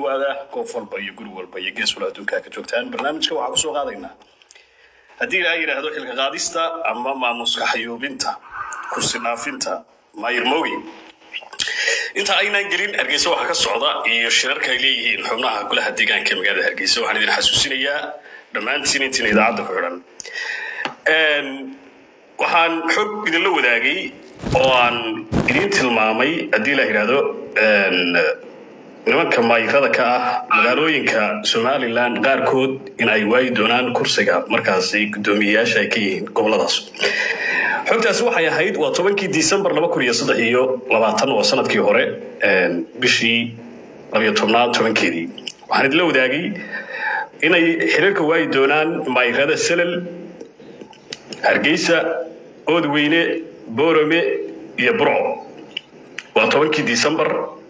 dhawaada goof walba iyo guri walba iyo gees wala adduunka ka joogtaan barnaamijka waxaa kusoo qaadaynaa haddii ilaa yidhaahdo xilka qaadista ama maamuska xayuubinta kursi dhaafinta maayirmoogi inta aynaan gelin hargeysa waxaa ka socda iyo shirarka ay leeyihiin xubnaha golaha deegaanka ee magaalada hargeysa waxaan idin xasuusinayaa dhammaantiin intiin idaacadda ku xidhan waxaan xog idinla wadaagay oo aan idiin tilmaamay haddii la yidhaahdo nimanka maayirada ka ah magaalooyinka somalilan qaarkood in ay waayi doonaan kursiga markaasi guddoomiyeyaasha ay ka yihiin goboladaas xogtaasi waxay ahayd waa tobankii disembar laba kun iyo saddex iyo labaatan waa sanadkii hore bishii labiyo tobnaad tobankeedii waxaan idinla wadaagay inay xiriirka waayi doonaan maayirada selel hargeysa oodweyne boorame iyo burco waa tobankii disembar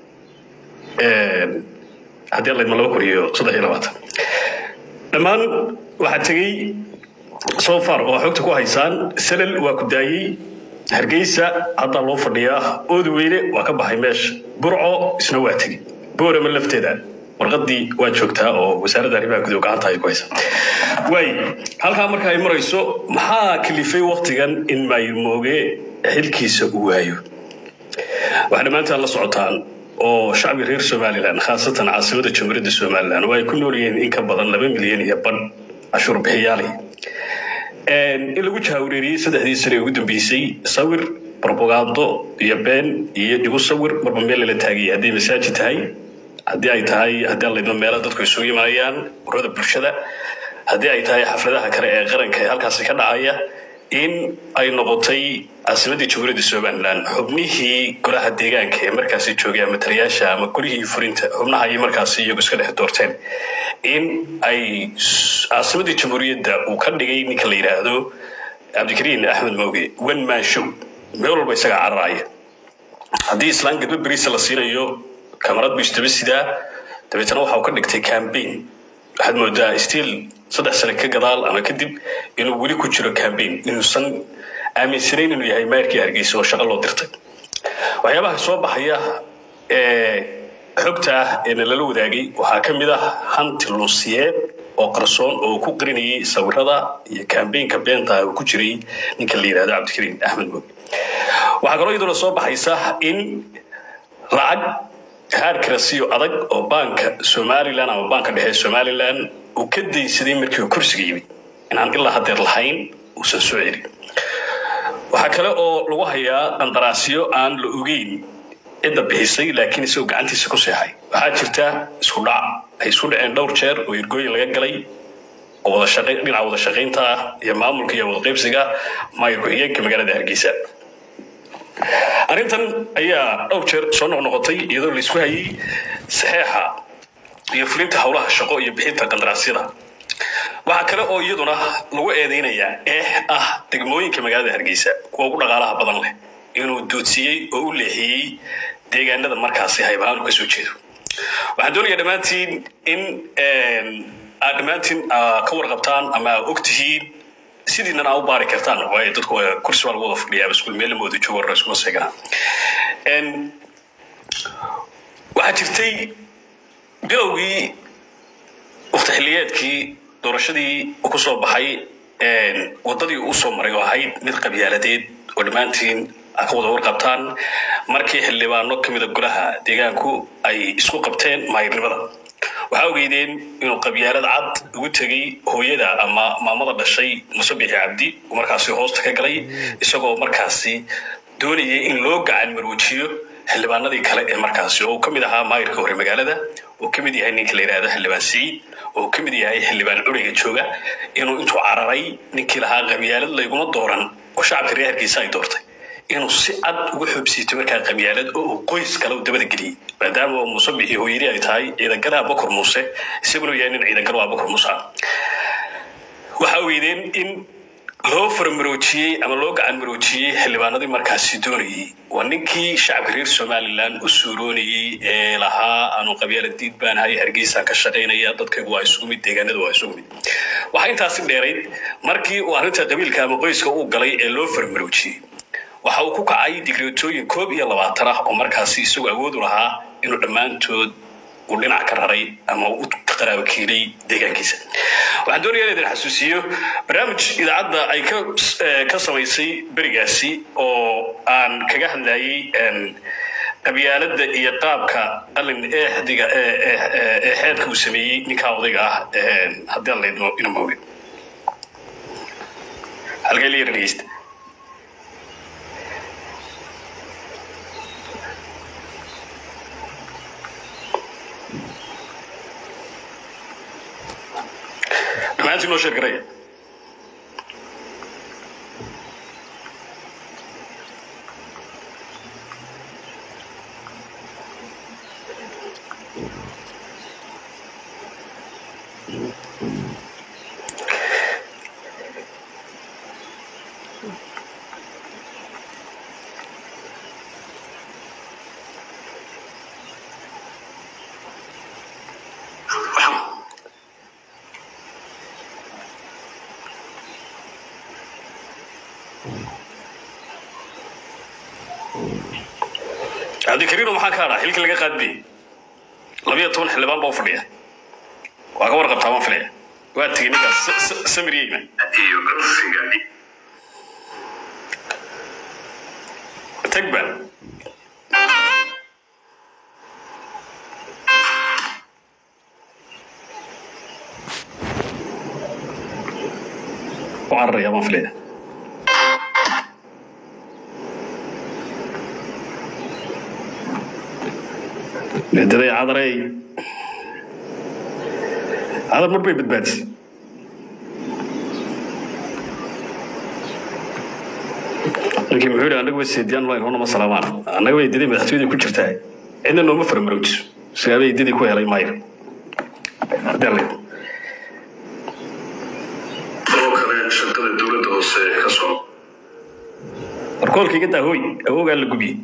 haddii laydma laba kun iyo saddex iyo labaatan dhammaan waxaa tegey sofar oo xogta ku haysaan selel waa ku daayey hargeysa haddaa loo fadhiyaa oodweyne waa ka baxay meesha burco isna waa tegey boorame lafteeda warqadii waa joogtaa oo wasaaradda arrimaha gudow gacanta ay ku haysa waay halkaa marka ay marayso maxaa kalifay waktigan in maayirmooge xilkiisa uu waayo waxaa dhammaantaan la socotaan oo shacbi reer somalilan khaasatan caasimada jamhuuriyadda somalilan oo ay ku nool yihiin in ka badan laba milyan iyo badh cashuur bixiyaalay in lagu jahawreeriyey saddexdii sane ugu dambeysay sawir brobagando iyo been iyo igu sawir marba meel lala taagaya hadday masaajid tahay haddii ay tahay haddii laydma meela dadku isugu yimaayaan urada bulshada haddii ay tahay xafladaha kale ee qaranka ee halkaasi ka dhacaya in ay noqotay caasimadii jamhuuriyadda somalilan xubnihii golaha deegaanka ee markaasi joogay ama taliyaasha ama golihii furinta xubnaha ay markaasi iyagu iska dhex doorteen in ay caasimadii jamhuuriyadda uu ka dhigay ninka la yidhaahdo cabdikariin axmed mooge one man show meel walba isagaa cararaya haddii islaan gadbo beriisa la siinayo kamarad buu isdaba sidaa dabeetana waxa uu ka dhigtay cambaign waxaad moodaa stiil saddex sane ka gadaal ama kadib inuu weli ku jiro cambaign inuusan aaminsanayn inuu yahay mayrkii hargeysa oo shaqo loo dirtay waxyaabaha soo baxaya ee xogta ah ee nalala wadaagay waxaa ka mid ah hanti luusiyeed oo qarsoon oo ku qarinayay sawirada iyo cambaynka beenta uu ku jiray ninka la yidhahdo cabdikariin axmed mooge waxaa kaloo iyaduna soo baxaysa in lacag haarkarasiyo adag oo baanka somalilan ama baanka dhexe somalilan uu ka daysaday markii uu kursiga yimid inaan ilaa hadeer lahayn uusan soo celin waxaa kale oo lagu hayaa qandaraasyo aan la ogeyn cidda bixisay laakiin isagoo gacantiisa ku seexay waxaa jirta isku dhac ay isku dhaceen dhowr jeer oo ergooyin laga galay oo wada dhinaca wada shaqaynta ah iyo maamulka iyo wada qaybsiga maayir ku-xigeenka magaalada hargeysa arrintan ayaa dhowr jeer soo noqnoqotay iyadoo laisku hayay saxeexa iyo fulinta howlaha shaqo iyo bixinta qandaraasyada waxaa kale oo iyaduna lagu eedeynayaa eex ah degmooyinka magaalada hargeysa kuwa ugu dhaqaalaha badan leh inuu doodsiiyey oo u leexiyey deegaanada markaasi haybahaan u kasoo jeedo waxaan doonayaa dhammaantiin in aad dhammaantiin ka warqabtaan ama aa og tihiin sidiinan aa u baari kartaan waayo dadku kursi baa lagu wada fadhiyaa iskuul meel lama wada joogo warra iskuma seeganaa waxaa jirtay bilowgii wakti xilliyeedkii doorashadii uu ku soo baxay waddadii uu soo maray oo ahayd mid qabyaaladeed oo dhammaantiin aa ka wada warqabtaan markii xildhibaano ka mida golaha deegaanku ay isku qabteen maayirnimada waxaa ogeydeen inuu qabyaalad cad ugu tegey hooyada ama maamada dhashay musabixi cabdi uu markaasi hoosta ka galay isagoo markaasi doonayay in loo gacan maroojiyo xildhibaanadii kale ee markaasi oo uu ka mid ahaa maayirka hore magaalada uu ka mid yahay ninka la yidhahdo xildhibaan siciid oo ka mid yahay xildhibaan curiga jooga inuu intuu cararay ninkii lahaa qabyaalad layguma dooran oo shacabka reer hargeysa ay doortay inuu si cad uga xoobsiito markaa qabyaalad oo uu qoys kale u dabada geliyey maadaama oo musabixi hooyadii ay tahay ciidangalaha bakor muuse isaguna yahay nin ciidangalo ah bakor muuse ah waxaa ogeydeen in loo faramaroojiyey ama loo gacan maroojiyey xildhibaanadii markaasi doonayey waa ninkii shacabka reer somalilan u suuroonayey ee lahaa aanu qabyaala diid baan hay hargeysaan ka shaqaynaya dadkaygu waa isugu mid deegaanadu waa isugu mid waxaa intaasi dheerayd markii uu arrinta qabiilka ama qoyska uu galay ee loo faramaroojiyey waxa uu ku kacay digreetooyin koob iyo labaatan ah oo markaasi isagu awood u lahaa inuu dhammaantood uu dhinac ka raray ama u qaraabo keenay deegaankiisa waxaan doonayaa inaan idin xasuusiyo barnaamij idaacadda ay ka ka samaysay berigaasi oo aan kaga hadlayay qabyaaladda iyo qaabka qalin eexdiga ee xeedka uu sameeyey ninkaa odayga ah haddii aan laydmo ina mooge halkay la yara dhegeysta dhammaantiin noo sheer garaya cabdikariino maxaa ka hadhaa xilkii laga qaadbiyey labiyo toban xildhibaan baa u fadhiya waa ka warqabtaa waan filaya waa tegey ninkaas samiriyeyna iyo kursiga tagba u cararaya baan filaya daday cadarey cadar mar bay badbaadisay ninkii muxuu yidhi annaga way seediyaan line honama salaamaan annaga way daday madaxtooyada ku jirtaa cidna nooma faramaroojiso sigaabay dadii ku helay maayo haddii oo kale shaqada dowladda hoose ka soo warkoolka iga daa hooy awoogaa la gubiyey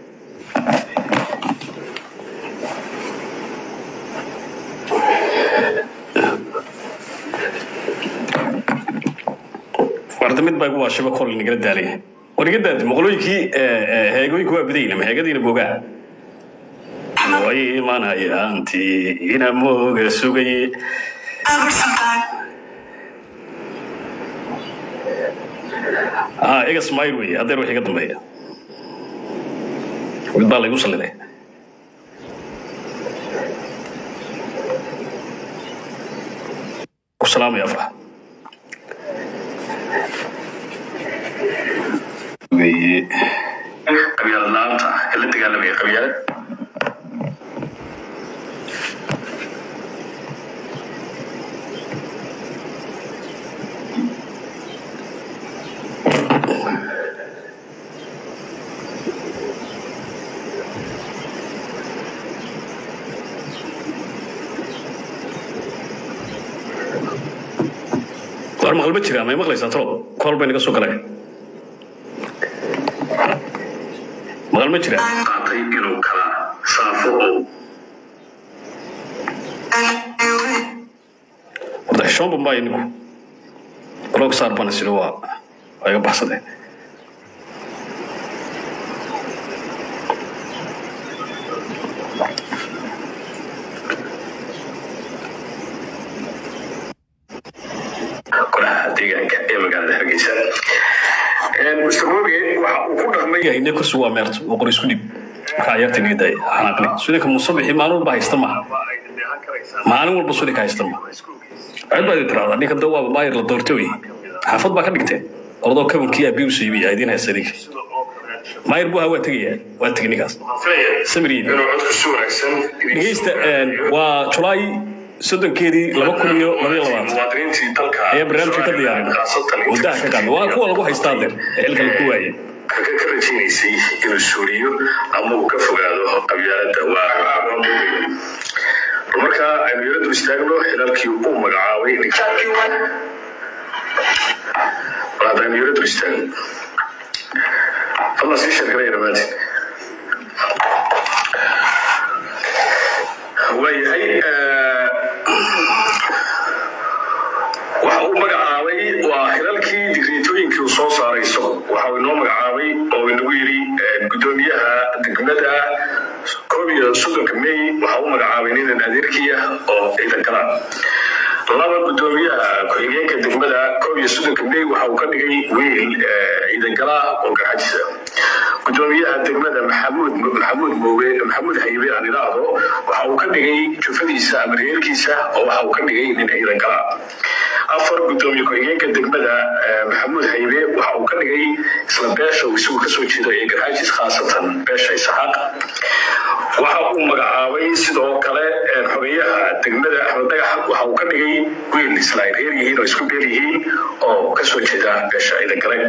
warda mid baa igu waashiba kol nagala daalaya war iga daadi moqolooyinkii heegooyinku waa badayna ma heegadiina boogaa way imanayaantii ina mooga sugaye ah iga smayl wey adeer wax iga dambeeya mid baa laygu salliday ku salaamaya afrax weye qabyaalad la-aanta ee la dagaalamaya qabyaalad war maqal ma jiraa may maqlaysaa tolo kool bay naga soo galay maqal ma jiraa qaatay inuu kala saafo oo horta xishoon bambaayo ninku blog saar bana sida waa waa iga baxsadeen golaha deegaanka ee magaalada hargeysa mr moge waxa uu ku dhaqmay hayne kursi waa meerto oo qor isku dhib marka ciyaarta naga daaya xanaaqli sulinka musabixi maalin walba haysta maha maalin walba sulinka haysta maha cid baa idin tiraahdaa ninka da waaba maayir la doortay wey xaafad baa ka dhigteen orodoo kabankii aabii u siibiya idiin haysta ninka maayir buu ahaa waa tegayaa waa tegay ninkaas samiriyin inuu codku si wanaagsan dhegeysta waa julaay soddonkeedii laba kun iyo labaiyo labaatan muwaadiniintii dalka ayaa barnaamijka ka diyaarinay khaasatan waddaha ka qaadna waa kuwa lagu haystaa deer ee xilka lagu waayay kaga ka rajaynaysay inuu suuriyo ama uu ka fogaado qabyaaladda waa marka aynu yaradu istaagno xilalkii uu magacaabay walaad aynu yaradu istaagno fadlan sii sheekanaya dhammaantiin waayahay waxa uu magacaabay waa xilalkii digreetooyinkii uu soo saaray isagu waxa uu inoo magacaabay oo inagu yidhi gudoomiyaha degmada koob iyo soddonka may waxaa u magacaabay ninan adeerkii ah oo ciidan kala laba gudoomiyaha ku-xigeenka degmada koob iyo soddonka may waxa uu ka dhigay wiil ciidan kala oo garxajisa gudoomiyaha degmada maxamuud maxamuud mooge maxamuud haybe aan idhaahdo waxa uu ka dhigay jufadiisa ama reerkiisa oo waxa uu ka dhigay nin ciidan kala afar gudoomiye ku-xigeenka degmada maxamuud haybe waxa uu ka dhigay isla beesha uu isagu kasoo jeedo ee garxaajis khaasatan beesha isaxaaq waxa uu magacaabay sidoo kale xogeyaha degmada axmed dhagax waxa uu ka dhigay wiil isla ay reer yihiin oo isku beel yihiin oo kasoo jeeda beesha ciidan kale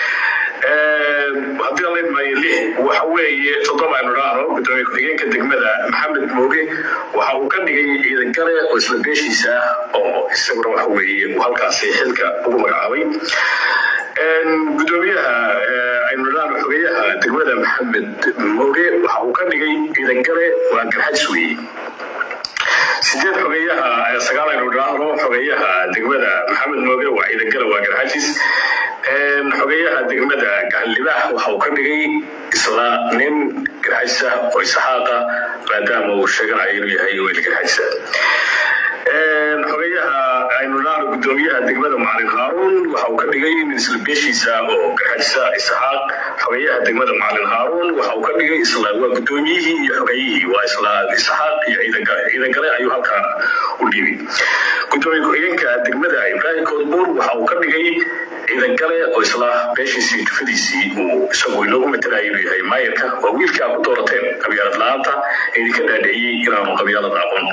haddii aan leedmaayo lix waxa weeye toddoba aynu dhaahno gudoomiye ku-xigeenka degmada maxamed mooge waxa uu ka dhigay ciidan kale oo isla beeshiisa ah oo isaguna waxa weeye uu halkaasi xilka ugu magacaabay gudoomiyaha aynu dhaahno xogeyaha degmada maxamed mooge waxa uu ka dhigay ciidan kale waa garxajis weeye sideed xogeyaha sagaal aynu dhaahno xogeyaha degmada maxamed mooge waa ciidan kale waa garxajis xogeyaha degmada gacanlibaax waxa uu ka dhigay isla nin garxajisa oo isaxaaqa maadaama uu sheeganayo inuu yahay weel garxajisa xogeyaha aynu dhaahno gudoomiyaha degmada macalin haaruun waxa uu ka dhigay nin isla beeshiisa oo garxajisa isaxaaq xogeyaha degmada macalin haaruun waxa uu ka dhigay isla waa gudoomiyihii iyo xogeyihii waa isla isaxaaq iyo ciidan kale ciidan kale ayuu halkaa u dhiibay gudoomiye ku-xigeenka degmada ibraahim koodbuur waxa uu ka dhigay ciidan kale oo isla beeshiisii jufadiisii uu isagu inoogu matalayo inuu yahay maayarka waa wiilkii aad ku doorateen qabyaalad la-aanta idinka dhaadheeyey inaanu qabyaalad aqoon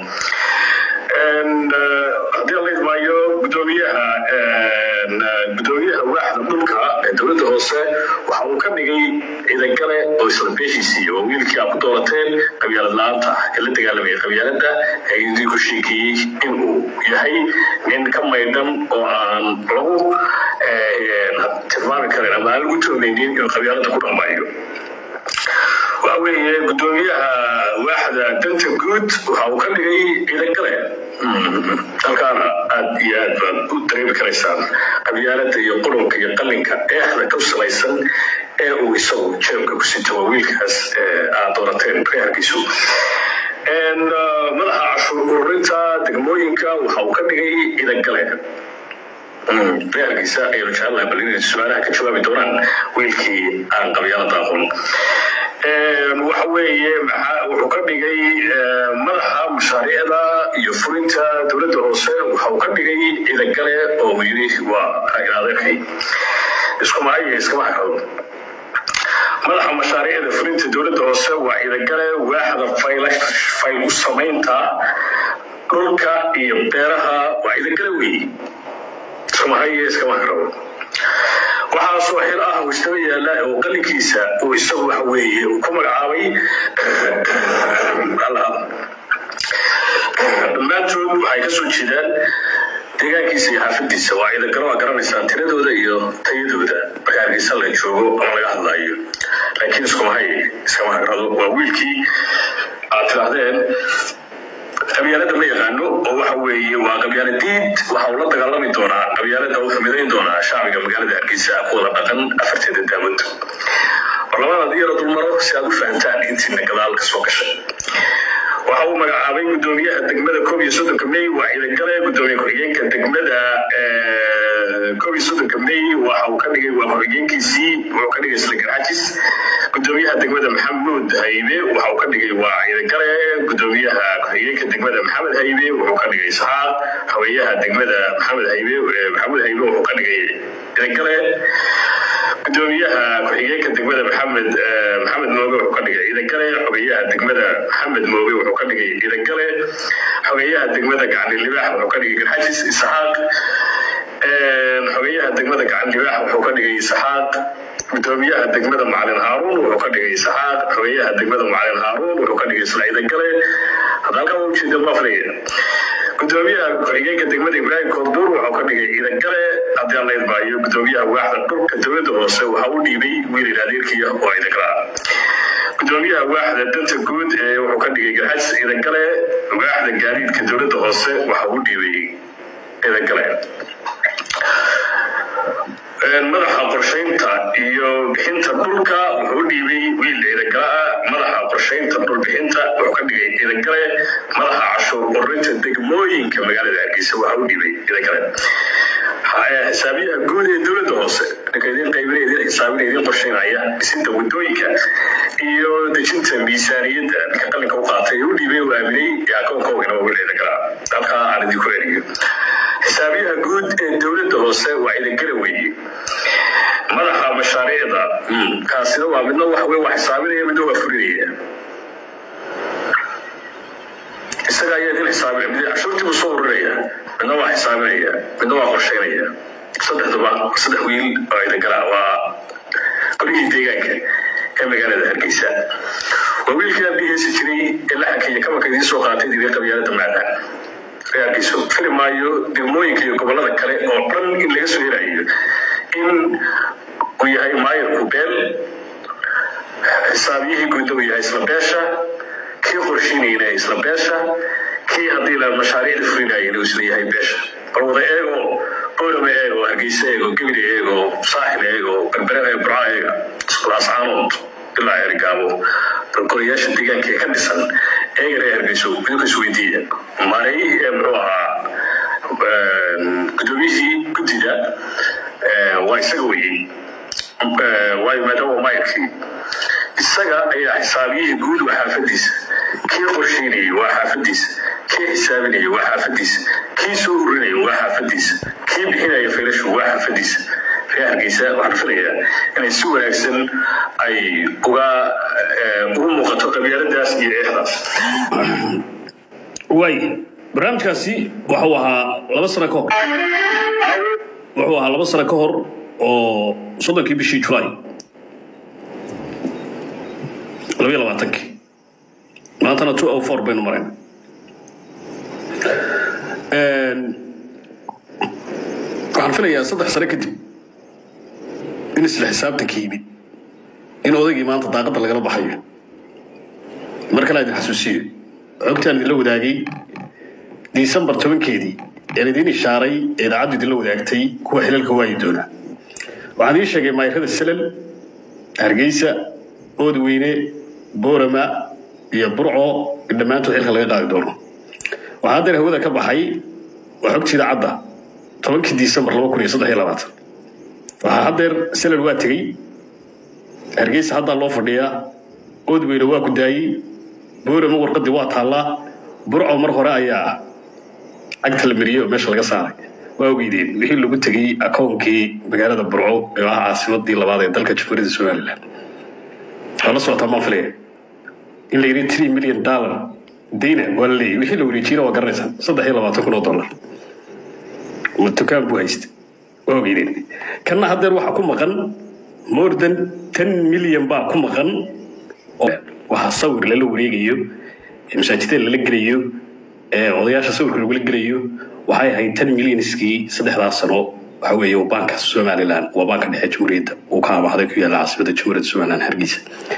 haddii la idmaayo gudoomiyaha gudoomiyaha waaxda dhulka ee dowladda hoose waxa uu ka dhigay ciidan kale oo isla beeshiisii oo wiilkii aad ku doorateen qabyaalad la-aanta ee la dagaalamaya qabyaaladda ee idinku sheekeeyey inuu yahay nin ka maydhan oo aan lagu tilmaami karin ama aan lagu toonaynin inuu qabyaaladda ku dhamaayo waxa weeye gudoomiyaha waaxda danta guud waxa uu ka dhigay ciidan kale halkaana aad iyo aad baad u dareemi karaysaan qabyaalada iyo qurunka iyo qalinka eexda ku salaysan ee uu isagu jeebka ku sito waa wiilkaas aad doorateen reerkiisu madaxa cashuur ururinta degmooyinka waxa uu ka dhigay ciidan kale reerkiisa ayaynu jecelahay bal inay su-aalaha ka jawaabi doonaan wiilkii aan qabyaalada aqoon waxa weeye wuxuu ka dhigay madaxa mashaariicda iyo fulinta dowladda hoose waxa uu ka dhigay ciidan kale oo uu yidhi waa adeerkay isku maayo iskama hakado madaxa mashaariicda fulinta dowladda hoose waa ciidan kale waaxda fayl u samaynta dhulka iyo beeraha waa ciidan kale weeye iskama hayo iskama hakado waxaasoo xil ah uu istaba yaala oo qalinkiisa uu isagu waxa weeye ku magacaabay dhammaantood waxay kasoo jeedaan deegaankiisa iyo xaafadiisa waa ciidan galo waa garanaysaan tiradooda iyo tayadooda marka hargeysa la joogo ama laga hadlaayo laakiin iskumahay iskama hagrado waa wiilkii aad tidhaahdeen qabyaalada ma yaqaano oo waxa weeye waa qabyaaladiid waxa uu la dagaalami doonaa qabyaalada wuxuu midayn doonaa shacbiga magaalada hargeysa ku wada dhaqan afarteeda daawad barlamaanaad iyara dulmaro si aad u fahantaan intiina gadaal ka soo gashay waxa uu magacaabay gudoomiyaha degmada koob iyo soddonka may waa ciidan kale gudoomiye ku-xigeenka degmada koob iyo soddonka may waxa uu ka dhigay waa ku-xigeenkiisii wuxuu ka dhigay isla garxajis gudoomiyaha degmada maxamuud haybe waxa uu ka dhigay waa ciidan kale gudoomiyaha ku-xigeenka degmada maxamed haybe wuxuu ka dhigay isxaaq haweeyaha degmada maxamed haybe maxamuud haybe wuxuu ka dhigay ciidan kale gudoomiyaha ku-xigeenka degmada maxamed maxamed mooge wuxuu ka dhigay ciidan kale xogeyaha degmada maxamed mooge wuxuu ka dhigay ciidan kale xogeyaha degmada gacan libaax wuxuu ka dhigay garxajis isxaaq xogeyaha degmada gacan libaax wuxuu ka dhigay isxaaq gudoomiyaha degmada macalin haaruun wuxuu ka dhigay isxaaq xogeyaha degmada macalin haaruun wuxuu ka dhigay isla ciidan kale hadda halkan waa ujeeda bafriga gudoomiyaha ku-xigeenka degmada ibraahim koodbuur wuxuu ka dhigay ciidan kale haddii aan la idmaayo gudoomiyaha waaxda dhulka dowladda hoose waxa uu dhiibay wiilin adeerkiya oo ciidan kale ah gudoomiyaha waaxda danta guud ee wuxuu ka dhigay garxajis ciidan kale waaxda gaadiidka dowladda hoose waxa uu dhiibay ciidan kale madaxa qorshaynta iyo bixinta dhulka wuxuu u dhiibay wiil ciidagala ah madaxa qorshaynta dhulbixinta wuxuu ka dhigay ciidagale madaxa cashuur qorinta degmooyinka magaalada hargeysa waxa u dhiibay ciidagale xisaabiyaha guud ee dowladda hoose ninka idin qaybinaya idin xisaabinaya idin qorshaynaya dhisinta wadooyinka iyo dejinta miisaaniyadda ninka qalinka u qaatay ee u dhiibay u aaminay ee akoonkoogana waa wiil ciidagala halkaa aan idinku eriyo xisaabiyaha guud ee dowladda hoose waa ciidagala weeye madaxa mashaariicda kaasina waa midna wax wey waa xisaabinaya midna waa fulinaya isaga ayaa idin xisaabinaya mid cashuurtii buu soo ururinaya midna waa xisaabinaya midna waa qorsheynaya saddexduba saddex wiil oo idagala waa qorigii deegaanka ee magaalada hargeysa waa wiilkii aan dhiheysi jiray ee laxanka iyo kabanka idiin soo qaatay idin qabyaalada maadaan reerkiisu fili maayo degmooyinka iyo gobolada kale oo dhan in laga soo helayo in uu yahay maayirku beel xisaabiyihii guudda uu yahay isla beesha kii qorshiinayna isla beesha kii haddii la mashaariicda fulinayana uu isla yahay beesha bal wada eego boorama eego hargeysa eego gebile eego saaxil eego berbere eego burca eega laascaanood ilaa ergaabo bal golayaasha deegaanka ee ka dhisan eegana ee hargeyso idinku isweydiiya maray ee muxuu ahaa gudoomiyihii guddida waa isaga weyey waayo maadaama waa maayirkii isaga ayaa xisaabiyihii guud waa xaafadiisa kii qorsheynayay waa xaafadiisa kii xisaabinayay waa xaafadiisa kii soo urinayay waa xaafadiisa kii bixinaya filashu waa xaafadiisa reer hargeysa waxaan filayaa inay si wanaagsan ay uga ugu muuqato qabyaaladaas iyo eexdaas waay barnaamijkaasi wuxuu ahaa laba sano ka hor wuxuu ahaa laba sano ka hor oo soddonkii bishii julaay labayo labaatankii maantana two o four baynu mareen waxaan filayaa saddex sano kadib in isla xisaabtanka yimid in odaygii maanta daaqadda lagala baxayo mar kale idin xasuusiyo xogtaan idinla wadaagay disembar tobankeedii een idiin ishaaray ee idaacaddu idinla wadaagtay kuwa xilalka waayi doona waxaan idiin sheegay maayirada selal hargeysa oodweyne boorama iyo burco in dhammaantood xilka laga qaadi doono waxaa haddeer hawada ka baxay waa xogta idaacadda tobankii disembar laba kun iyo saddex iyo labaatan waxaa haddeer selal waa tegey hargeysa haddaa loo fadhiyaa oodweyne waa ku daayey boorama warqadii waa taallaa burco mar hore ayaa cagta la mariyey oo meesha laga saaray waa ogeydeen wixii lagu tegey akoonkii magaalada burco ee ah caasimadii labaad ee dalka jamhuuriyadda somalilan waa la socotaa maan filaya in la yidhi three million dollar dayna waa la leeyahy wixii la wareejiyena waa garanaysaa saddex iyo labaatan kun oo dollar ma dukaan buu haysta waa ogeydeen kanna haddeer waxaa ku maqan more than ten million baa ku maqan waxaa sawir lala wareegayo masaajidada lala gelayo odayaasha sawirka lagula gelayo waxay ahayd ten millionskii saddexdaas sano waxa weeye baanka somalilan waa baanka dhexe jamhuuriyadda uu ka amaahday ku yaalla caasimada jamhuuriyadda somalilan hargeysa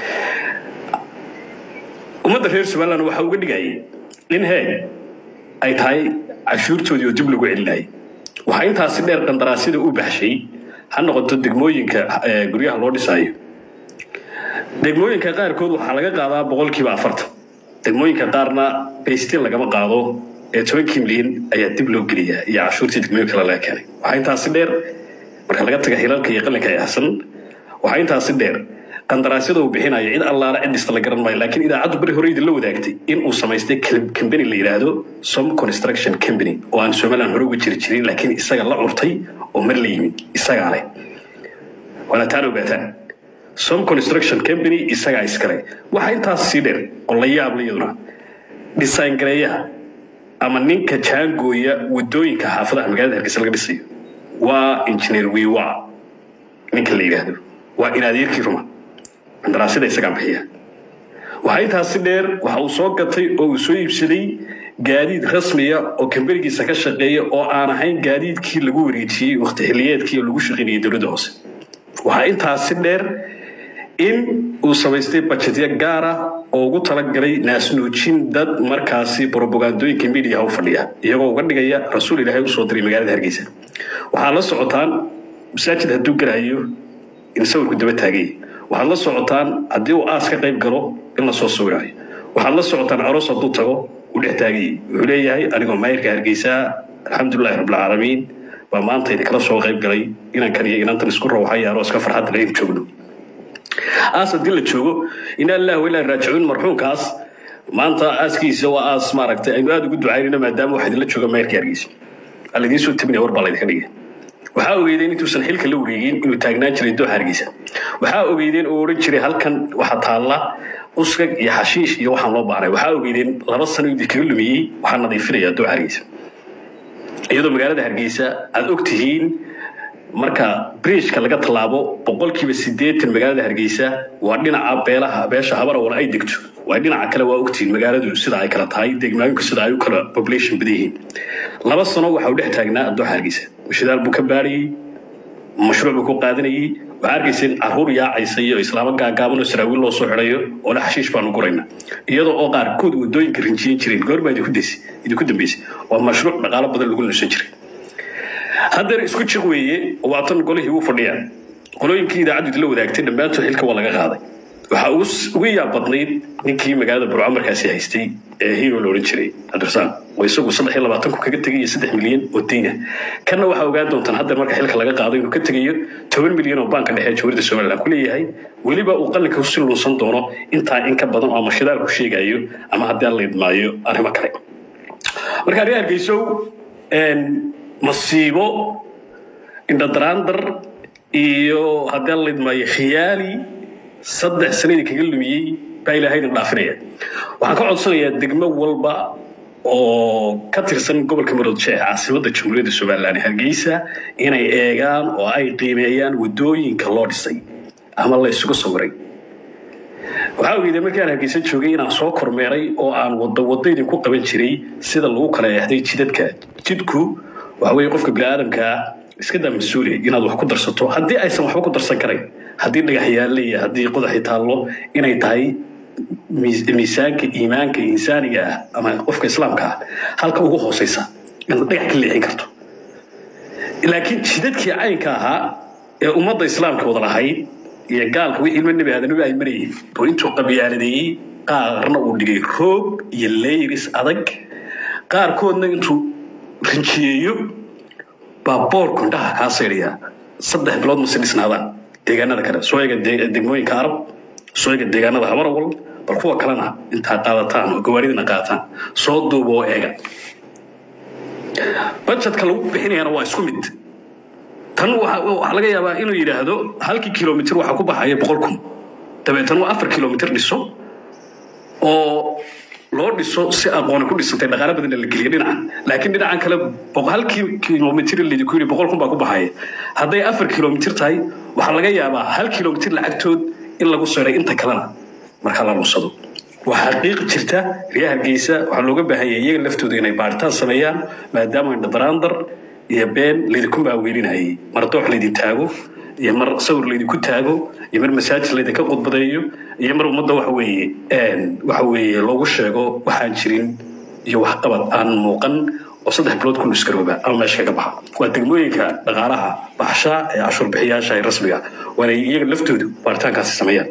ummadda reer somaliland waxaa uga dhigayay in hee ay tahay cashuurtoodii oo dib lagu celinayay waxaa intaasi dheer qandaraasyada u baxshay ha noqoto degmooyinka guryaha loo dhisaayo degmooyinka qaarkood waxaa laga qaadaa boqolkiiba afartan degmooyinka qaarna baystin lagama qaado ee tobankii milyan ayaa dib loo geliyaa iyo cashuurtii degmooyin kale laga keenay waxaa intaasi dheer marka laga taga hilalka iyo qalinka ee xasan waxaa intaasi dheer qandaraasyada uu bixinayo cid allaala cid dhista la garan maayo laakiin idaacaddu beri hore idin la wadaagtay in uu samaystay company la yidhaahdo some construction company oo aan somaliland hore uga jiri jirin laakiin isaga la curtay oo mar la yimid isagaa leh waana taan ogaataan some construction company isagaa iskale waxaa intaas sii dheer oo la yaab la iyaduna design gareeyaha ama ninka jaangooya wadooyinka xaafadaha magaalada hargeysa laga dhisayo waa engineer wiwa ninka la yidhaahdo waa in adeerkii ruma qandaraasyada isagaa bixiya waxaa intaasi dheer waxa uu soo gatay oo uu soo iibsaday gaadiid rasmiya oo kamberigiisa ka shaqeeya oo aan ahayn gaadiidkii lagu wareejiyey waqti xiliyeedkii oo lagu shaqaynayay dowladda hoose waxaa intaasi dheer in uu samaystay bajetyo gaar ah oo ugu talagalay naasnuujin dad markaasi brobagandooyinka midiyaha u fadhiya iyagoo uga dhigaya rasuul ilaahay usoo diray magaalada hargeysa waxaa la socotaan masaajid hadduu galayo in sawirku daba taagay waxaad la socotaan haddii uu aas ka qayb galo in lasoo sawirayo waxaad la socotaan aroos hadduu tago uu dhex taagay wuxuu leeyahay anigoo maayirka hargeysa alxamdulilahi rabbilcaalamiin baa maanta idinkala soo qayb galay inankan iyo inantan isku rawxay arooska farxadda laynu joogno aas haddii la joogo inaa lillahi wa ilaa raajicuun marxuumkaas maanta aaskiisa waa aas maaragtay aynu aada ugu ducaynayno maadaama waxa idinla jooga maayirka hargeysa aa laidiin soo tabinaya war baa laydinka dhigay waxaa ogeydeen intuusan xilka la wareegin inuu taagnaan jiray dooxa hargeysa waxaa ogeydeen oo odhan jiray halkan waxaa taalla uskag iyo xashiish iyo waxaan loo baahnay waxaa ogeydeen laba sano idinkaga lumiyey waxaa nadiifinaya dooxa hargeysa iyadoo magaalada hargeysa aad og tihiin marka bridgeka laga tallaabo boqolkiiba siddeetan magaalada hargeysa waa dhinaca beelaha beesha habarawal ay degto waa dhinaca kale waa ogtihiin magaaladu sida ay kala tahay degmooyinku sida ay u kala population badan yihiin laba sano waxa uu dhex taagnaa dooxa hargeysa shidaal buu ka baarayey mashruuc buu ku qaadanayey waxaa arkaysa in caruur yaacaysa iyo islaamo gaagaaban oo saraawiil loo soo xidhayo oo le xashiish baanu gurayna iyadoo oo qaarkood wadooyinka rinjiyin jireen goormaa idinku daysay idinku dambeysay waa mashruuc dhaqaalo badan lagu nusan jiray haddeer isku jiq weeye waatan golihii uu fadhiyaa qolooyinkii idaacaddu idinla wadaagtay dhammaantood xilka waa laga qaaday waxaa ugu yaab badnayd ninkii magaalada burco markaasi haystay ee hero la odhan jiray cabdirasaaq oo isagu saddex iyo labaatanku kaga tegay iyo saddex milyan oo deyna kanna waxaa ogaan doontaan haddeer marka xilka laga qaado inuu ka tegayo toban milyan oo baanka dhexe jawharda somaliland ku leeyahay weliba uu qalinka si luusan doono intaa in ka badan oo ama shidaal ku sheegayo ama haddii aan la idmaayo arrimo kale marka arrin hargeysow masiibo indhadaraandar iyo haddii aan la idmaayo khiyaali saddex sanadii kaga lumiyey baa ilaahayna dhaafinaya waxaan ka codsanayaa degmo walba oo ka tirsan gobolka maroodjeex caasimadda jamhuuriyadda somaliland hargeysa inay eegaan oo ay qiimeeyaan wadooyinka loo dhisay ama la isugu sawiray waxaa ogeyda markii aan hargeysa joogay inaan soo kormeeray oo aan wado wado idinku qaban jiray sida lagu kala eexday jidadka jidku waxa weeye qofka biniaadamkaa iska daa mas-uuliya inaad wax ku darsato haddii aysan waxba ku darsan karayn haddii dhagax yaalle iyo haddii qodaxi taallo inay tahay miisaanka iimaanka insaaniga ah ama qofka islaamka ah halka ugu hooseysa inaad dhagax ka leexin karto laakiin jidadkii caynka ahaa ee ummadda islaamka wada lahayd iyo gaalka wixii ilmo nebi aadanabi ay marayeen oo intuu qabyaaladeeyey qaarna uu dhigay roog iyo leyris adag qaarkoodna intuu rinjiyeeyo baa boorku indhaha kaa saydhaya saddex bilood mase dhisnaadaan deegaanada kale soo eega degmooyinka arab soo eega deegaanada habarawal bal kuwa kalena intaa qaadataan oo gawaaridina qaataan soo duuba oo eega budgetka lagu bixinayana waa isku mid tan waxaa laga yaabaa inuu yidhaahdo halkii kilomitr waxaa ku baxaya boqol kun dabeetana waa afar kilomitr dhiso oo loo dhiso si aqooni ku dhisantay dhaqaale badanna la geliya dhinacan laakiin dhinacan kale halkii kilomitr laydinku yidhi boqol kun baa ku baxaya hadday afar kilomitr tahay waxaa laga yaabaa hal kilomitr lacagtood in lagu seeray inta kalena markaa la lunsado waa xaqiiq jirta riyaa hargeysa waxaa looga baahan yahay iyaga laftooda inay baaritaan sameeyaan maadaama indhadaraandar iyo been laydinku maaweelinayay mar doox laydin taago iyo mar sawir laydinku taago iyo mar masaajid laydinka khudbadeeyo iyo mar ummadda waxa weeye waxa weeye loogu sheego waxaan jirin iyo waxqabad aan muuqan oo saddex bilood ku nuskarooba ama meesha kaga baxa waa degmooyinka dhaqaalaha baxshaa ee cashuur bixiyaasha ee rasmiga waana iyaga laftoodu baaritaankaasi sameeyaan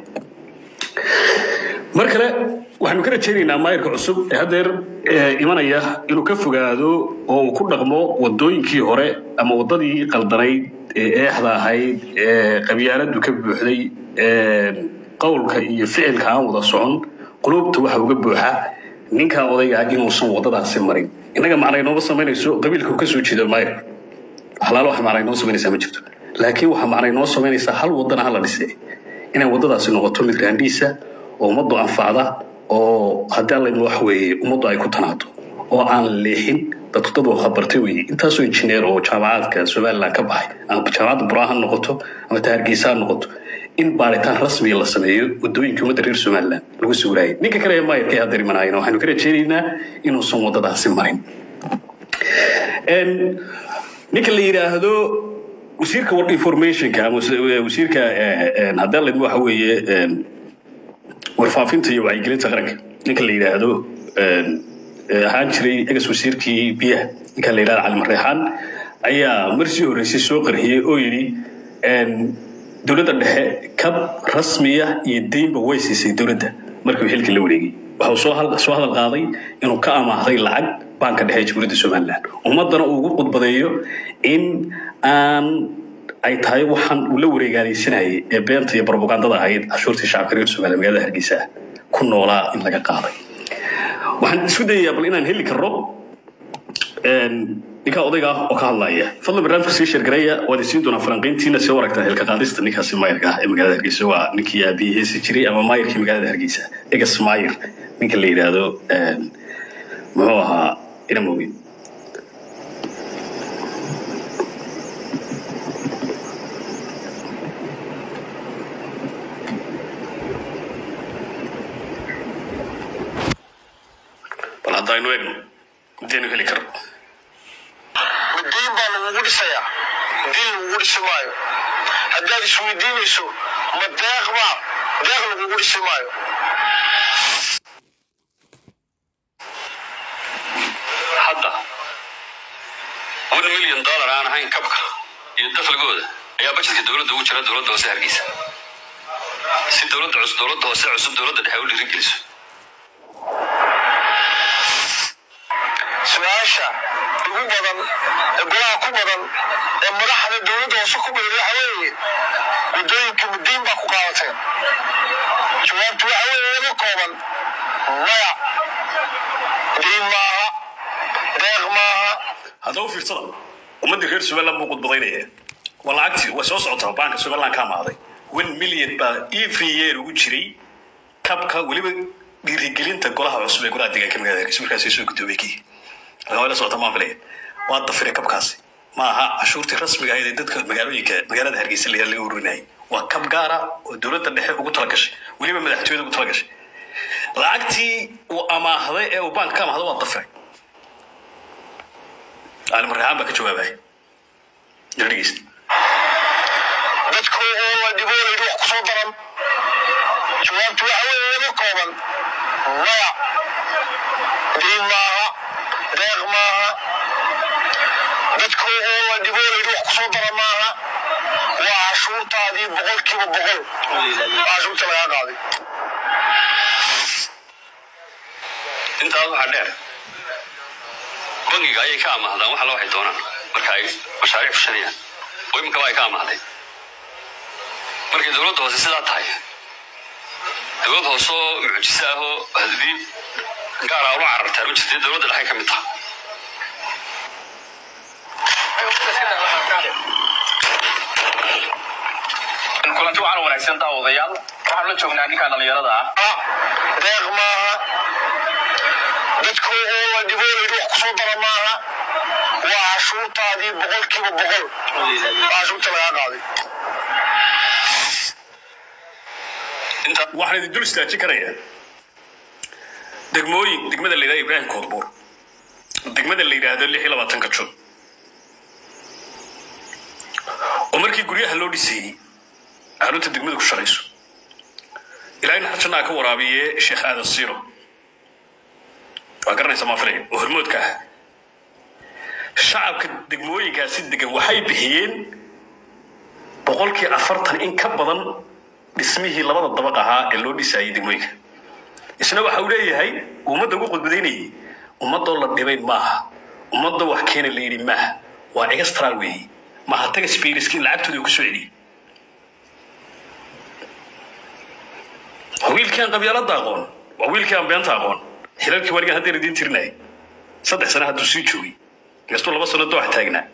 mar kale waxaanu ka rajaynaynaa maayirka cusub ee haddeer imanaya inuu ka fogaado oo uu ku dhaqmo wadooyinkii hore ama wadadii qaldanayd ee eexda ahayd ee qabyaaladu ka buuxday qowlka iyo ficilka aan wada socon qulubta waxa uga buuxa ninkaa odaygaa inuusan wadadaasi marin innaga macnay nooma samaynayso qabiilka ka soo jeedo maayir waxlaalo wax macnay noo samaynaysaa ma jirto laakiin waxaa macnay noo samaynaysaa hal wadana hala dhise inay wadadaasi noqoto mid raandhiisa oo ummaddu anfacda oo haddii alla wax weeye ummaddu ay ku tanaado oo aan leexin dadku dad waa bartay weeye intaasoo injineer oo jaamacaadka somaliland ka baxay ama jaamacadda buraa ha noqoto ama ta hargeysa ha noqoto in baaritaan rasmiya la sameeyo wadooyinka ummadda reer somaliland lagu sawiraayay ninka kale ee maayirka ee hadda imanayana waxaynu ka rajaynaynaa inuusan wadadaasi marin ninka la yidhaahdo wasiirka informationka ama wasiirka haddii alla waxa weeye warfaafinta iyo wacyigelinta qaranka ninka la yidhaahdo ahaan jiray egas wasiirkii biyaha ninka la yidhahdo cali mareexaan ayaa marsii horreysay soo qarxiyey oo yidhi dowladda dhexe kab rasmiya iyo deynba way siisay dowladda markii uu xilkii la wareegay waxa uu soo hal- soo hadal qaaday inuu ka amaahday lacag baanka dhexe ee jamhuuriyadda somaliland ummaddana uu ugu khudbadeeyo in aan ay tahay waxaan uu la wareegaaleysanayay ee beenta iyo propagandada ahayd cashuurtii shacabka reer somaliya magaalada hargeysa ku noolaa in laga qaaday waxaan isku dayayaa bal inaan heli karno ninkaa odayga ah oo ka hadlaya fadlan barnaamijka sii sheergareeya waad isiin doonaa falanqayntiina soo aragtaa xilka qaadista ninkaasi maayarka ah ee magaalada hargeysa waa ninkii aabihii heesi jiray ama maayarkii magaalada hargeysa egas maayar ninka la yidhaahdo muxuu ahaa inamogi bal haddaynu eegno intaynu heli karno diin baa lagugu dhisayaa diin lagugu dhisi maayo haddaad isweydiinayso ma deeq baa deeq lagugu dhisi maayo hadda one million dollar aan ahayn kabka iyo dakhligooda ayaa bajetka dowladda ugu jira dowladda hoose hargeysa si dowladda cusub dowladda hoose cusub dowladda dhexe u dhiirigeliso su-aasha ugu badan ee golaha ku badan ee madaxda dowladda hoose ku badan waxa weeye waddooyinka mudiin baa ku qaadateen jawaabtu waxa weeye laba kooban maya diin maaha deeq maaha haddaba u fiirsada ummaddii reer somaliland buu khudbadaynaya waa lacagtii way soo socotaa baanka somaliland ka amaaday one million baa every year ugu jiray kabka weliba dhiirigelinta golaha cusub ee golaha deegaanka magaalada hargeysa markaasay soo gudoobay kii laga la socota maan filaya waa dafiray kabkaasi ma aha cashuurtii rasmiga ahayd ee dadka magaalooyinka magaalada hargeysa la laga ururinayay waa kab gaara oo dowladda dhexe ugu talagashay weliba madaxtooyada ugu talagashay lacagtii uu amaahday ee uu baanka ka amaahday waa dafiray caalim raxaan baa ka jawaabaya ila dhegeysta dadku oo la dhiboonaydu wax kusoo daran jawaabtu waxa weeye laba kooban maya diin maaha deeq maaha dadku oo la dhiboonaydu wax kusoo daran maaha waa cashuurtaadii boqolkiiba boqol waa cashuurta lagaa qaaday intaas waxaa dheer bangiga ayay ka amaahdaan wax alla waxay doonaan marka ay mashaariic fushanayaan oo iminkaba ay ka amaahday markay dowladda hoose sidaa tahay dowlad hoose oo mucjise ah oo hadii gaara ula carartaa ma jirta dowladda dhexe ka mid taha kulanti waxaan wanaagsan taha odayaal waxaan la joognaa ninkaa dhallinyarada ah ah deeq maaha dadku oo la dhiboonaydu wax kusoo daran maaha waa cashuurtaadii boqolkiiba boqol waa cashuurta lagaa qaaday intaa waxaan idin dul istaajin karayaa degmooyin degmada la yidhahdo ibraahim koodbuur degmada la yidhaahdo lix iyo labaatanka jun oo markii guryaha loo dhisayey xarunta degmadu ku sharayso ilaahayna xarjannaa ka waraabiye sheekh aadan siiro waa garanaysa maafilaya oo hormoodka ah shacabka degmooyinkaasi degan waxay bixiyeen boqolkii afartan in ka badan dhismihii labada dabaq ahaa ee loo dhisayay degmooyinka isna waxa uu leeyahay ummadda ugu qudbadaynayay ummadoo la dhibay maaha ummadoo wax keena la yidhi maaha waa extra weeye maaha taga spiriski in lacagtooda uu ku soo celiyey waa wiilkii aan qabyaalada aqoon waa wiilkii aan beenta aqoon xilalkii warigan haddayna idiin tirinayay saddex sano hadduu sii joogay gastuu laba sano doox taagnaa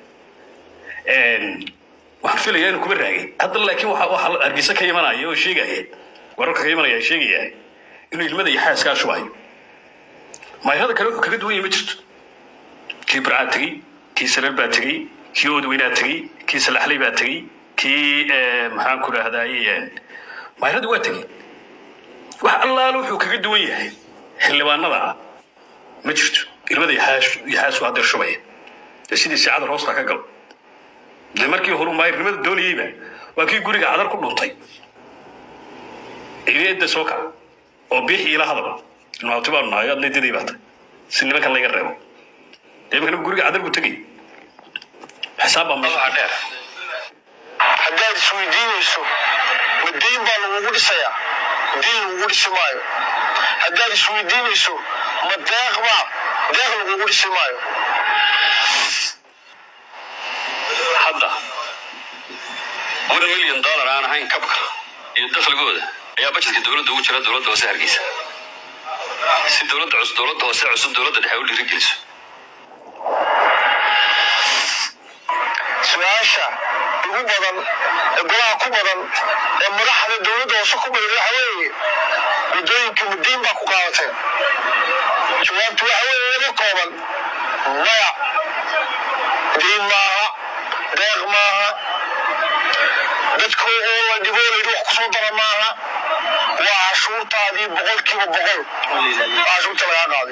waxaan filayaa inuu kuba raagay hadda laakiin waxa waxa hargeysa ka imanaya oo sheegaya wararka ka imanaya sheegaya inuu ilmada iyo xaaskaa shubayo maayarada kale wuxuu kaga duwan yahay ma jirto kii barcaa tegey kii saleel baa tegey kii oodweynaa tegey kii salaxley baa tegey kii maxaan ku dhahdaye maayarada waa tegey wax allaale wuxuu kaga duwan yahay xildhibaanada ma jirto ilmada iyo xaas- iyo xaasku haddeer shubaya dee sidii saacada hoosta ka galo de markii horu maayirnimada doonayeyba waa kii guriga cadar ku dhuntay ciideedda soo kac oo biixi ila hadal ilmaabti baanu nahay adna diday baata si nimankan laga reebo dee imankana guriga cadar buu tegay xisaab baa meesha waxaa dheer haddaad isweydiinayso ma diin baa lagugu dhisayaa diin lagugu dhisi maayo haddaad isweydiinayso ma deeq baa deeq lagugu dhisi maayo hadda one milyan dollar aan ahayn kabka iyo dakhligooda ayaa bajetka dowladda ugu jira dowladda hoose hargeysa si dowladda cusub dowladda hoose cusub dowladda dhexe u dhiirigeliso su-aasha ugu badan ee golaha ku badan ee madaxda dowladda hoose ku badan waxa weeye waddooyinka mudiin baa ku qaadateen jawaabtu waxa weeye iga kooban maya diin maaha deeq maaha dadku oo la dhiboolaydu wax kusoo dara maaha waa cashuurtaadii boqolkiiba boqol waa cashuurta lagaa qaaday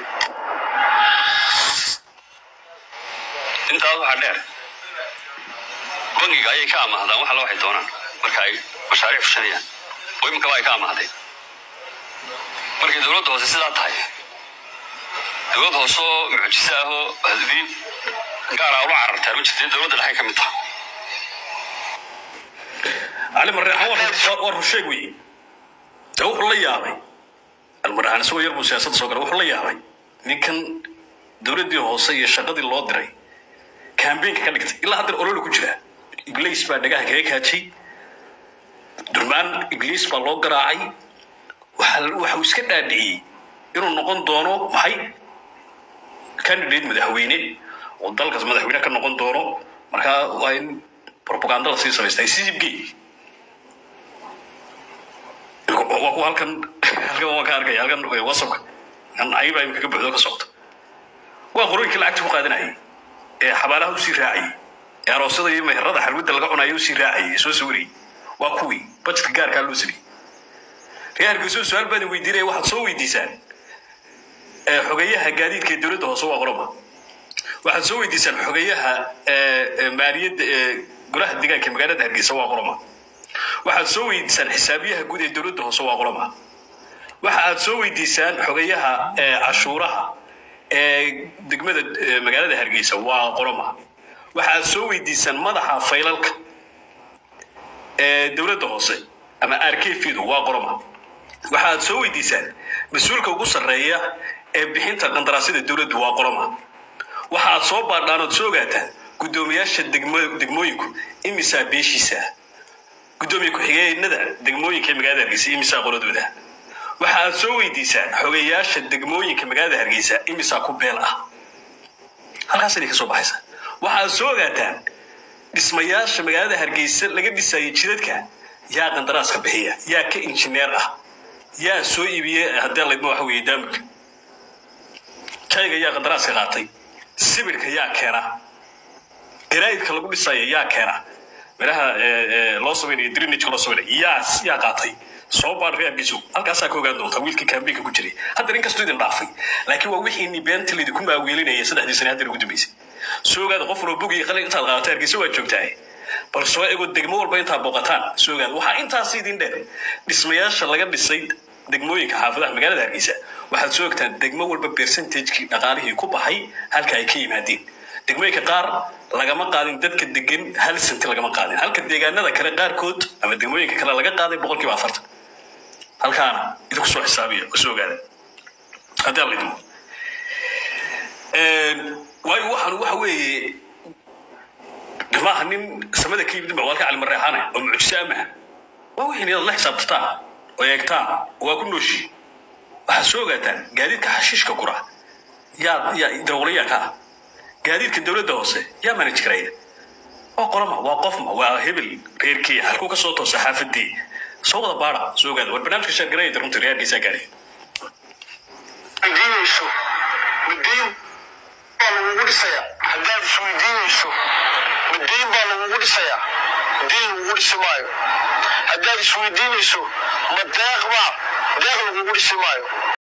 intaas waxaa dheer bangiga ayay ka amaahdaan wax alla waxay doonaan marka ay mashaariic fushanayaan oo iminkaba ay ka amaahday markay dowladda hoose sidaa tahay dowlad hoose oo mucjise ah oo hadii gaara ula carartaan ma jirta dowladda dhexe ka mid taha cali marreexan war- war rusheeg weeye de wuxuu la yaabay almarreexan isagoo yar buu siyaasadda soo galay wuxuu la yaabay ninkan dowladdii hoose iyo shaqadii loo diray kambeynka ka dhigtay ilaa haddana olole ku jira ibliis baa dhagaha kaga kaajay durmaan ibliis baa loo garaacay waxa waxa uu iska dhaadhiciyey inuu noqon doono maxay candidate madaxweyne oo dalkaas madaxweyne ka noqon doono markaa waa in propaganda lasii samaystay sisibgey waa kuwa halkan halkan waan ka arkaya halkan wasabka kan ayba imika ka buuxdo ka socdo waa qorooyinkii lacagta ku qaadanayay ee xabaalaha usii raacayay ee aroosyada iyo meherada xalwada laga cunayo usii raacayay ee soo sawirayay waa kuwii bajetka gaarkaa loo sameeyey reer hargeysa su-aal baan idin weydiinaya waxaad soo weydiisaan ee xogeyaha gaadiidka ee dowladda hoose waa qoloba waxaad soo weydiisaan xogeyaha ee, ee, maaliyadda ee golaha deegaanka ee magaalada hargeysa waa qoloma waxaad soo weydiisaan xisaabiyaha guud ee dowladda hoose waa qoloma waxa aad soo weydiisaan xogeyaha ee cashuuraha ee degmada ee, magaalada hargeysa waa qoloma waxa aad soo weydiisaan madaxa faylalka ee dowladda hoose ama arkfidu waa qoloma waxa aad soo weydiisaan mas-uulka ugu sarreeya ee bixinta qandaraasyada dowladdu waa qoloma waxa aad soo baadhaan ood soo ogaataan guddoomiyaasha degmo- degmooyinku imisaa beeshiisa guddoomiye ku-xigeenada degmooyinka ee magaalada hargeysa imisaa qoladooda waxa aad soo weydiisaan xogeyaasha degmooyinka magaalada hargeysa imisaa ku beel ah halkaas inay ka soo baxaysa waxa aad soo ogaataan dhismayaasha magaalada hargeysa laga dhisayay jidadka yaa qandaraaska bixiya yaa ka injineer ah yaa soo iibiyey haddii laydma waxa weeye daamurka kayga yaa qandaraaska qaatay sibirka yaa keena garaa'idka lagu dhisaya yaa keena miraha ee, ee, loo samaynayo drinageka loo samaynayo yaa yaa qaatay soo baar reerkiisu halkaasaa ka ogaan doonta wiilkii kaambeynka ku jiray hadda nin kastoo idin dhaafay laakiin waa wixii ni beenta laydinku maaweelinaya saddexdii sane hadda ugu dambeysay soo ogaada qof walba bug iyo qalin intaad qaadato hargeysa waa joogtaa bal soo ego degmo walba intaad booqataan soo ogaada waxaa intaas idin dheer dhismayaasha laga dhisay degmooyinka xaafadaha magaalada hargeysa waxaad soo ogtaan degmo walba percentagekii dhaqaalihii ku baxay halka ay ka yimaadeen degmooyinka qaar lagama qaadin dadka degan hal senti lagama qaadin halka deegaanada kale qaarkood ama degmooyinka kale laga qaaday boqolkiiba afartan halkaana idinku soo xisaabiya oo soo ogaada haddii alla idimo waayo waxaan waxa weeye maaha nin samada ka yimid waa halka cali mareexaane oo mucjise amaha waa wixii inaad la xisaabtataan oo eegtaan oo waa ku nooshi waxaad soo ogaataan gaadiidka xashiishka gura yaa yaa darawalayaa ka ah gaadiidka dowladda hoose yaa manage karaya waa qolama waa qofma waa hebel reerkii halkuu ka soo toosa xaafadii soo wada baara soo ogaada war barnaamijka sheergarayda runtii reerkiisaa gaadhay weydiinayso madiin baa lagugu dhisayaa haddaad isweydiinayso madiin baa lagugu dhisayaa diin lagugu dhisi maayo haddaad isweydiinayso ma deeq baa deeq lagugu dhisi maayo